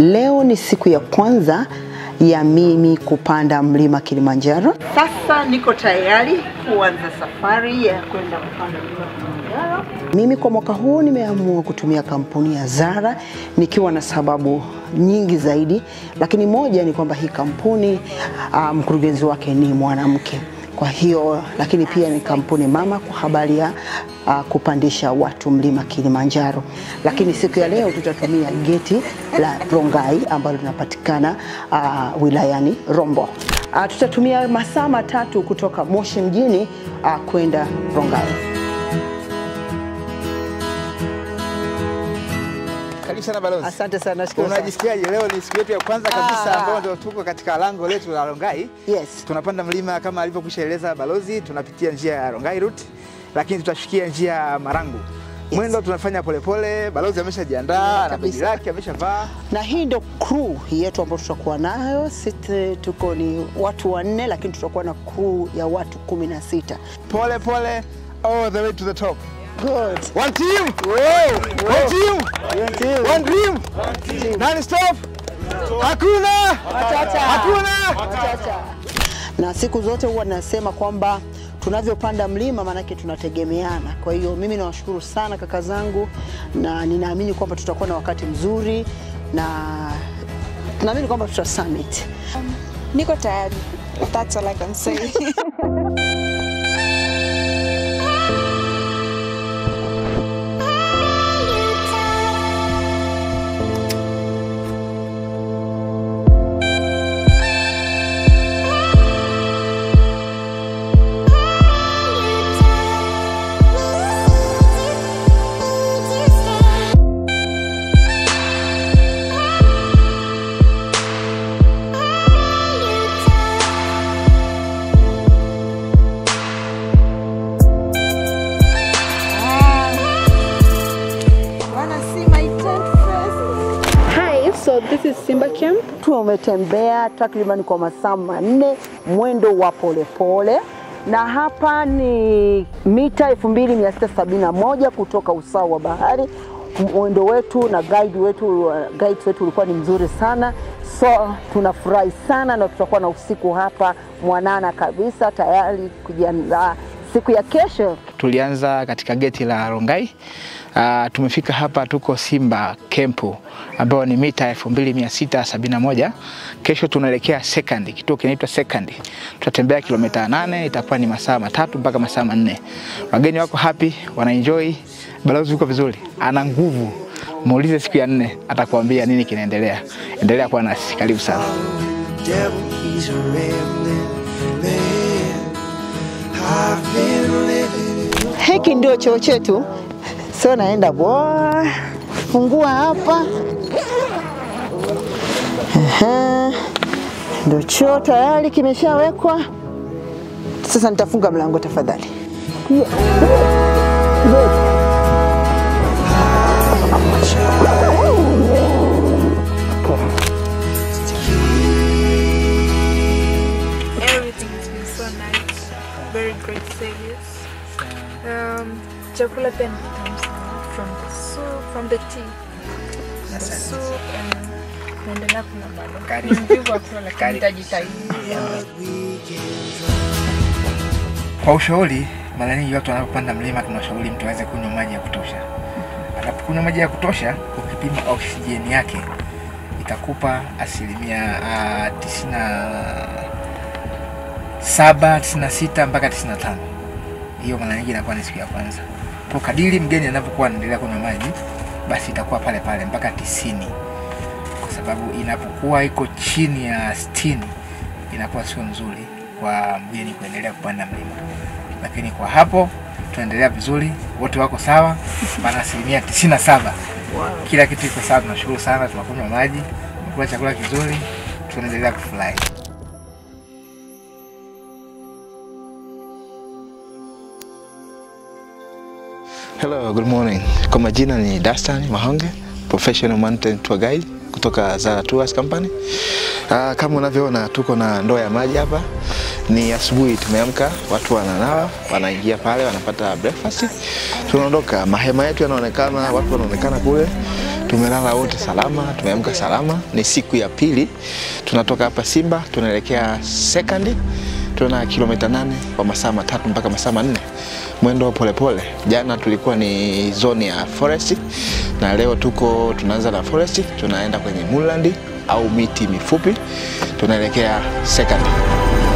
Leo ni siku ya kwanza ya mimi kupanda mlima Kilimanjaro. Sasa niko tayari kuanza safari ya kwenda kupanda mlima Kilimanjaro. Mimi kwa mwaka huu nimeamua kutumia kampuni ya Zara nikiwa na sababu nyingi zaidi, lakini moja ni kwamba hii kampuni ah, mkurugenzi wake ni mwanamke kwa hiyo lakini pia ni kampuni mama kwa habari ya uh, kupandisha watu mlima Kilimanjaro. Lakini siku ya leo tutatumia geti la Rongai ambalo linapatikana uh, wilayani Rombo. Uh, tutatumia masaa matatu kutoka Moshi mjini uh, kwenda Rongai. Karibu sana balozi. Asante sana, nashukuru sana. Unajisikiaje? Leo ni siku yetu ya kwanza kabisa Ah. ambayo ndio tuko katika lango letu la Rongai. Yes. Tunapanda mlima kama alivyokwisha eleza balozi, tunapitia njia ya Rongai route, lakini tutashukia njia ya Marangu. Mwendo tunafanya polepole, balozi ameshajiandaa, na begi kabisa. lake ameshavaa. na hii ndo crew yetu ambayo tutakuwa nayo. Sisi tuko ni watu wanne, lakini tutakuwa na crew ya watu kumi na sita. Pole pole all the way to the top. Good. One team. One team. One dream. Non stop. Hakuna. Hakuna. na siku zote huwa nasema kwamba tunavyopanda mlima maanake tunategemeana. Kwa hiyo mimi nawashukuru sana kaka zangu, na ninaamini kwamba tutakuwa na wakati mzuri na tunaamini kwamba tuta summit. Niko tayari. That's all I can say. Wanna see my tent first? Hi, so this is Simba Camp. Tumetembea takriban kwa masaa manne mwendo wa polepole na hapa ni mita 2671 kutoka usawa wa bahari. Mwendo wetu na guide wetu, uh, guide wetu ulikuwa ni mzuri sana, so tunafurahi sana na tutakuwa na usiku hapa mwanana kabisa, tayari kujiandaa siku ya kesho. Tulianza katika geti la Rongai. Uh, tumefika hapa, tuko Simba Kempu ambayo ni mita 2671. Kesho tunaelekea second, kituo kinaitwa second. Tutatembea kilomita nane, itakuwa ni masaa matatu mpaka masaa manne. Wageni wako happy, wanaenjoy. Balozi yuko vizuri, ana nguvu. Muulize siku ya nne, atakuambia nini kinaendelea. Endelea kuwa nasi, karibu sana. devil, he's a rambling man. I've been living Hiki ndio choo chetu, sio naenda bwa, fungua hapa. Ehe, Ndio choo tayari kimeshawekwa. Sasa nitafunga mlango tafadhali. Everything has been so nice. Very great service. Um, chakula pia ni kitamu sana. From the soup, from the tea. The soup and naendelea kula bado. Ni mvivu wa kula lakini nitajitahidi. Kwa ushauri, mara nyingi watu wanapopanda mlima tunashauri mtu aweze kunywa maji ya kutosha. Anapokunywa maji ya kutosha, ukipima oksijeni yake itakupa asilimia uh, tisini na saba, tisini na sita mpaka tisini na tano. Hiyo mara nyingi inakuwa ni siku ya kwanza. Kwa kadiri mgeni anapokuwa anaendelea kunywa maji, basi itakuwa pale pale mpaka tisini, kwa sababu inapokuwa iko chini ya sitini inakuwa sio nzuri kwa mgeni kuendelea kupanda mlima, lakini kwa hapo tunaendelea vizuri, wote wako sawa, maana asilimia tisini na saba kila kitu iko sawa. Tunashukuru sana, tunakunywa maji, tunakula chakula kizuri, tunaendelea kufurahi. Hello, good morning. Kwa majina ni Dastan Mahonge, professional mountain tour guide kutoka Zara Tours Company. Uh, kama unavyoona tuko na ndoo ya maji hapa. Ni asubuhi tumeamka, watu wananawa, wanaingia pale wanapata breakfast. Tunaondoka, mahema yetu yanaonekana, watu wanaonekana kule. Tumelala wote salama, tumeamka salama. Ni siku ya pili tunatoka hapa Simba tunaelekea second, tuna kilomita nane kwa masaa matatu mpaka masaa manne, mwendo polepole pole. Jana tulikuwa ni zone ya forest na leo tuko tunaanza na forest, tunaenda kwenye moorland au miti mifupi, tunaelekea second.